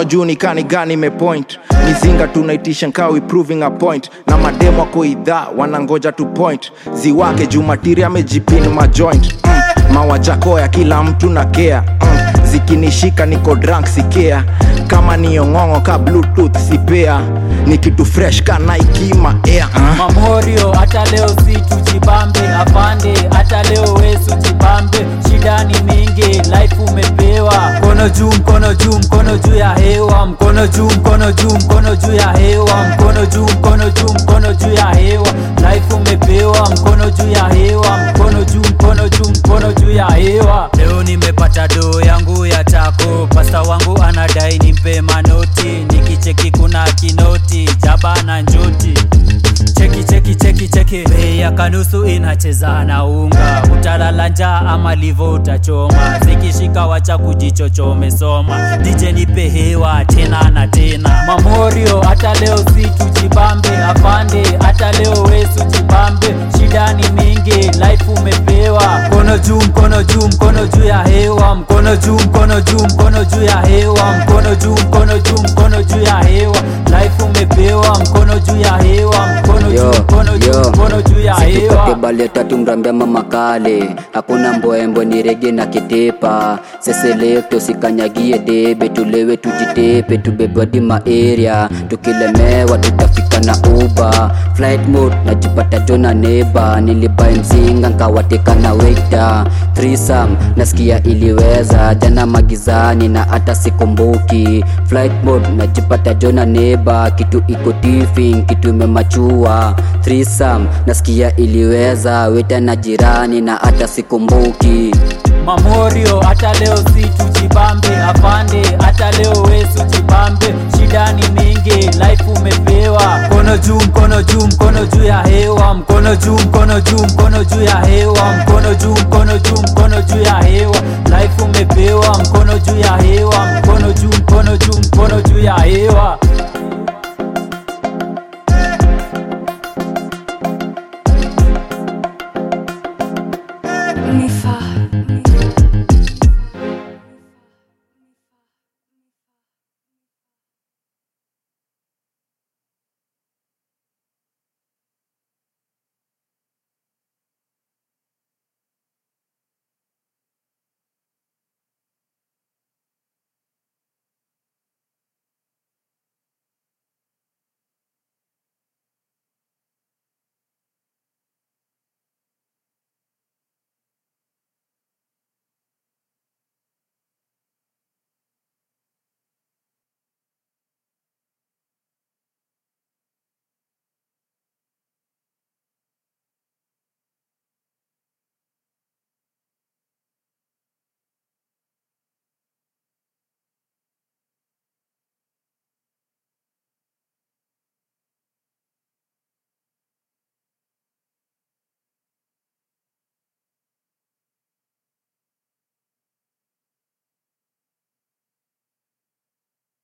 mkono juu nikani gani imepoint mizinga tunaitisha nkawi proving a point na mademo wako idhaa wanangoja tu point ziwake juu matiri amejipin majoint mm. mawajako ya kila mtu na kea mm. zikinishika niko drunk sikea kama niong'ong'o ka bluetooth sipea ni kitu fresh ka naikima air uh. mamorio hata leo si tujibambe afande hata leo wesu jibambe shida ni mingi life umepewa mkono juu mkono juu mkono juu ya hewa mkono juu mkono juu mkono juu ya hewa mkono juu mkono juu mkono juu ya hewa life umepewa mkono juu ya hewa mkono juu mkono juu mkono juu ya hewa leo nimepata doo yangu ya tako pasta wangu anadai nimpe manoti nikicheki kuna kinoti jaba na njoti cheki cheki cheki cheki bei ya kanusu inacheza na unga utalala njaa ama livo utachoma zikishika wacha kujichochome soma dj nipe hewa tena na tena mamorio hata leo si tujibambe afande hata leo wesu jibambe shida ni mingi life umepewa mkono juu mkono juu mkono juu ya hewa mkono juu mkono juu mkono juu ya hewa mkono juu mkono juu mkono juu ya hewa life umepewa mkono juu ya hewa mkono juu Yo, mkono juu yo. mkono juu ya Situpate hewa bale tatu mrambia mama kale hakuna mbwembwe ni rege na kitepa seselekto sikanyagie debe tulewe tujitepe tubebwadi maeria tukilemewa tutafika na uba flight mode najipata jona neba nilibai mzinga nkawateka na weita threesome nasikia iliweza jana magizani na hata sikumbuki flight mode najipata jona neba kitu iko tifin kitu imemachua threesome nasikia iliweza weta na jirani na hata sikumbuki mamorio hata leo si tujibambe afande hata leo wesu jibambe shida ni mingi life umepewa mkono juu mkono juu mkono juu ya hewa mkono juu mkono juu mkono juu ya hewa mkono juu mkono juu mkono juu ya hewa life umepewa mkono juu ya hewa mkono juu mkono juu mkono juu ya hewa